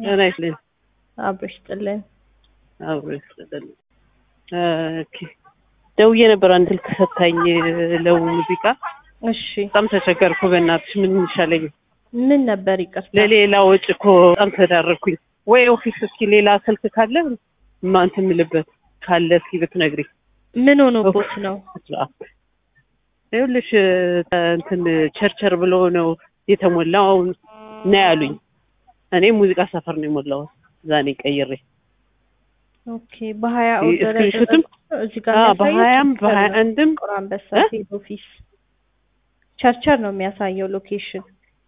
ጤና ይስጥልኝ። አብሮ ይስጥልን። አብሮ ይስጥልኝ። ኦኬ ደውዬ ነበር አንድ ስልክ ሰታኝ ለው ሙዚቃ እሺ በጣም ተቸገርኩ። በእናትሽ ምን ይሻለኝ? ምን ነበር ይቅርታ? ለሌላ ወጪ እኮ በጣም ተዳረኩኝ። ወይ ኦፊስ እስኪ ሌላ ስልክ ካለ ማንት የምልበት ካለ እስኪ ብትነግሪኝ። ምን ሆኖቦት ነው? ይኸውልሽ እንትን ቸርቸር ብሎ ነው የተሞላው ነው ያሉኝ። እኔ ሙዚቃ ሰፈር ነው የሞላሁት ዛኔ ቀይሬ ኦኬ በሀያ ኦርደር ስክሪንሾትም ያደረጉት እዚህ ጋር አዎ፣ የሚያሳየው በሀያም ቸርቸር በሀያ ነው። አንድም ጥቁር አንበሳ እ? ሄድ ኦፊስ ቸርቸር ነው የሚያሳየው ሎኬሽን።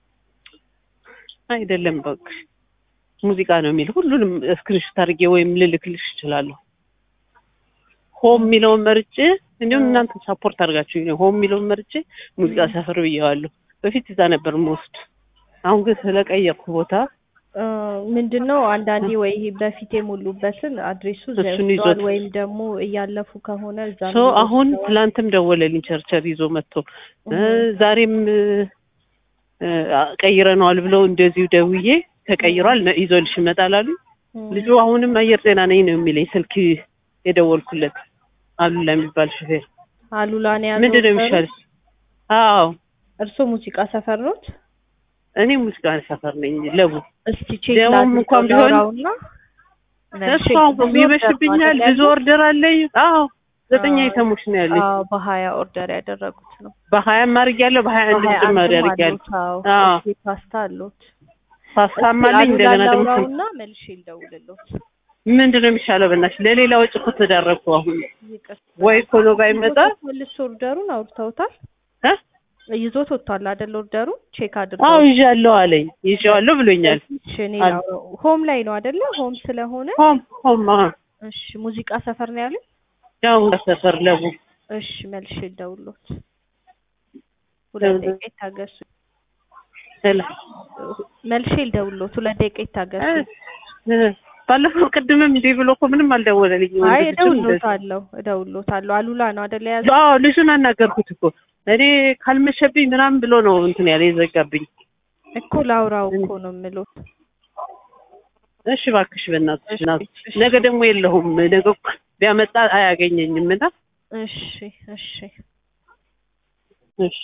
አይደለም እባክሽ ሙዚቃ ነው የሚል ሁሉንም ስክሪንሾት አድርጌ ወይም ልልክልሽ እችላለሁ። ሆም የሚለውን መርጬ እንዲሁም እናንተ ሳፖርት አድርጋችሁ ነው ሆም የሚለውን መርጬ ሙዚቃ ሰፈር ብዬዋለሁ። በፊት እዛ ነበር የምወስድ። አሁን ግን ስለቀየርኩ ቦታ እ፣ ምንድን ነው አንዳንዴ ወይ በፊት የሞሉበትን አድሬሱ እዛ እሱን ይወስደዋል ይዞት- ወይም ደግሞ እያለፉ ከሆነ እዛ ሶ አሁን ትላንትም ደወለልኝ ቸርቸር ይዞ መጥቶ እ፣ ዛሬም እ፣ ቀይረነዋል ብለው እንደዚሁ ደውዬ ተቀይሯል ነ- ይዞልሽ ይመጣል አሉኝ። ልጁ አሁንም አየር ጤና ነኝ ነው የሚለኝ ስልክ የደወልኩለት አሉላ የሚባል ሹፌር አሉላ ነው ያዘው ምንድን ነው ኦርደሩ? የሚሻል? አዎ እርስዎ ሙዚቃ ሰፈር ኖት? እኔ ሙዚቃ ሰፈር ነኝ ለቡ እስቲ ቼክ ደግሞም ላድርገው እንኳን ቢሆን ላውራውና መልሼ እሷ ብዙ ይመሽብኛል ኦርደር ብዙ ኦርደር አለኝ አዎ ዘጠኝ አዎ። አይተሞች ነው ያለኝ አዎ በሀያ ኦርደር ያደረጉት ነው። በሀያም አድርጌያለሁ በሀያ አንድም በሀያ ጭማሪ አንድም አድርጌያለሁ አሉት። አዎ አዎ። ኦኬ፣ ፓስታ አሉት። ፓስታም እስቲ አለኝ እንደገና አሉላ ደግሞ ላውራውና መልሼ ልደውልልዎት። ምንድን ነው የሚሻለው በእናትሽ ለሌላ ወጪ እኮ ተዳረኩ አሁን ይቅርታ። ወይ እኮ ነው ባይመጣ መልሶ ኦርደሩን አውርተውታል? እ? ይዞት ወጥቷል አይደል? ኦርደሩ ቼክ አዎ አድርገው ይዣለሁ አለኝ ይዤዋለሁ ብሎኛል እሺ፣ እኔ አሉ። ላውራው። ሆም ላይ ነው አይደለ? ሆም ስለሆነ ሆም ሆም አዎ እሺ፣ ሙዚቃ ሰፈር ነው ያሉኝ። ያው ሰፈር ለቡ እሺ፣ መልሼ ልደውልልዎት። ሁለት ደቂቃ ይታገሱ። ስለ መልሼ ልደውልልዎት። ሁለት ደቂቃ ይታገሱ። እ፣ እ፣ ባለፈው ቅድምም እንዲህ ብሎ እኮ ምንም አልደወለልኝም አይ ወንድ ልጅም እንደዚህ። እደውልልዎታለሁ እደውልልዎታለሁ። አሉላ ነው አይደለ የያዘው? አዎ ልጁን አናገርኩት እኮ እኔ ካልመሸብኝ ምናምን ብሎ ነው እንትን ያለ የዘጋብኝ። እኮ ላውራው እኮ ነው የምልዎት። እሺ እባክሽ በእናትሽ እሺ፣ እናትሽ እሺ። ነገ ደግሞ የለሁም ነገ እኮ ቢያመጣ አያገኘኝም እና እሺ እሺ እሺ